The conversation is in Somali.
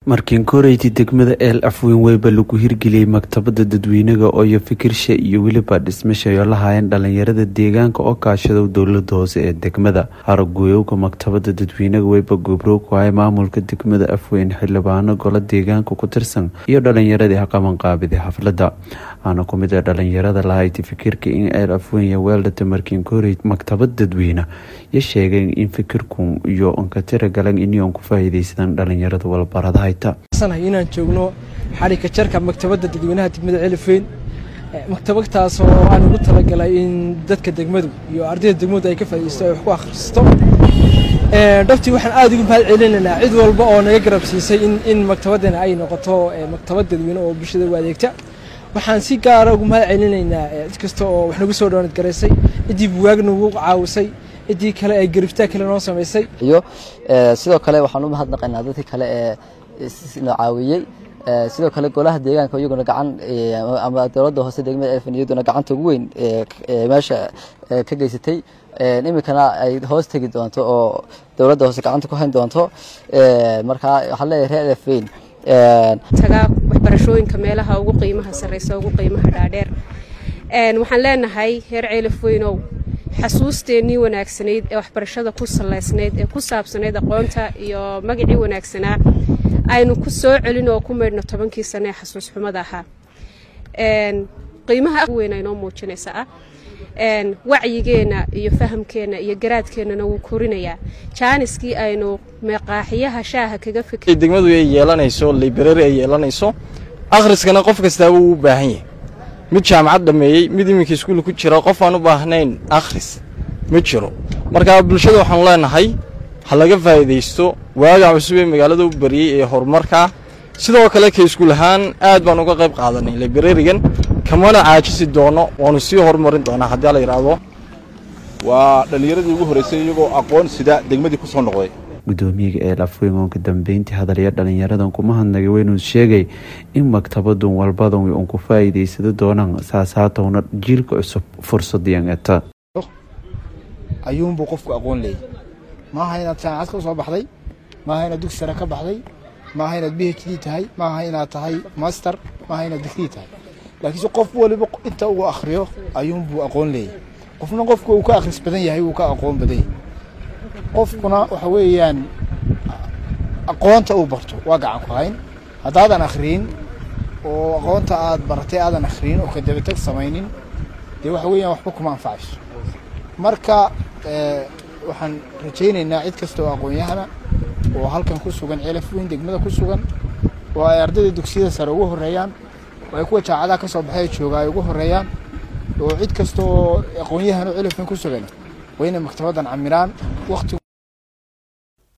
markiin koreydii degmada eel afweyn weyba lagu hirgeliyey maktabada dadweynaga ooyo fikirsha iyo weliba dhismashayo lahaayeen dhalinyarada deegaanka oo kaashadow dowlada hoose ee degmada haraguyoowga maktabada dadweynaga weyba goobrow ku hay maamulka degmada afweyn xildhibaano golo deegaanka ku tirsan iyo dhalinyaradii haqabanqaabiday xaflada aana ku mid a dhalinyarada lahayti fikirka in eel afweyn weeldhata markiin koreyd maktabad dadweyne yo sheegeen in fikirku iyo onkatira galan inion ku faa'iideysadaan dhalinyarada walbarada inaan joogno xarika jarka maktabada dadweynaha degmada celifeyn maktabadtaasoo aan ugu talagalay in dadka degmadu iyo ardayda degmadu ay ka faaideysto ay wax ku akhristo dhabtii waxaan aada ugu mahad celinaynaa cid walba oo naga garab siisay in maktabadana ay noqoto maktabad dadweyne oo bulshada u adeegta waxaan si gaara ugu mahad celinaynaa cid kasta oo wax nagu soo dhawaanad garaysay ciddii buwaag nagu caawisay ciddii kale ee garibtaa kale noo samaysay iyo sidoo kale waxaan u mahadnaqaynaa dadkii kale ee noo caawiyey sidoo kale golaha deegaanka iyaguna gacan ama dowladda hoose degmada elfan iyaduna gacanta ugu weyn meesha ka geysatay iminkana ay hoos tegi doonto oo dowladda hoose gacanta ku hayn doonto markaa waxaan leeyahay reer elfeyn tagaa waxbarashooyinka meelaha ugu qiimaha sarreysa ugu qiimaha dhaadheer waxaan leenahay reer ceelafweynow xasuusteennii wanaagsanayd ee waxbarashada ku salaysnayd ee ku saabsanayd aqoonta iyo magacii wanaagsanaa aynu ku soo celin oo ku maydhno tobankii sane ee xasuus xumada ahaa qiimaha weyn aynoo muujinaysa ah wacyigeenna iyo fahamkeenna iyo garaadkeennana wuu korinayaa jaaniskii aynu meeqaaxiyaha shaaha kaga fikr degmadu ay yeelanayso library ay yeelanayso akhriskana qof kastaaba wuu u baahan yahay mid jaamacad dhammeeyey mid iminka iskuul ku jira qof aan u baahnayn akhris ma jiro markaa bulshada waxaanu leenahay ha laga faa'iidaysto waaga cusub ee magaalada u bariyey ee horumarkaa sidoo kale ka iskuul ahaan aad baan uga qayb qaadanay librarigan kamana caajisi doono waanu sii horumarin doonaa haddii la yidhaahdo waa dhallinyaradii ugu horraysay iyagoo aqoon sida degmadii ku soo noqday gudoomiyaga eel afweyn oonka dambeyntii hadalya dhalinyaradan kuma hadnagay weynuu sheegay in maktabadun walbadan un ku faa'iidaysado doonaan saasaatowna jiilka cusub fursadiyan eta ayuunbuu qofku aqoon leeyay maaha inaad jaamacad ka soo baxday maaha inaad dugsi sare ka baxday maaha inaad b h d tahay maaha inaad tahay master maaha inaad digrii tahay laakiinse qof waliba inta uu akhriyo ayuunbuu aqoon leeyay qofna qofka uu ka akhris badan yahay wuu ka aqoon badan yahay qofkuna waxa weeyaan aqoonta uu barto waa gacan ku hayn haddaadan akhriyin oo aqoonta aad baratay aadan akhriyin oo kadabatag samaynin dee waxa weeyaan waxba kuma anfacayso marka waxaan rajaynaynaa cid kasta oo aqoon-yahana oo halkan ku sugan celafweyn degmada ku sugan oo ay ardayda dugsiyada sare ugu horreeyaan oo ay kuwa jaacadaha ka soo baxay jooga ay ugu horreeyaan oo cid kasta oo aqoon-yahan oo celafweyn ku sugan waa inay maktabaddan camiraan wakti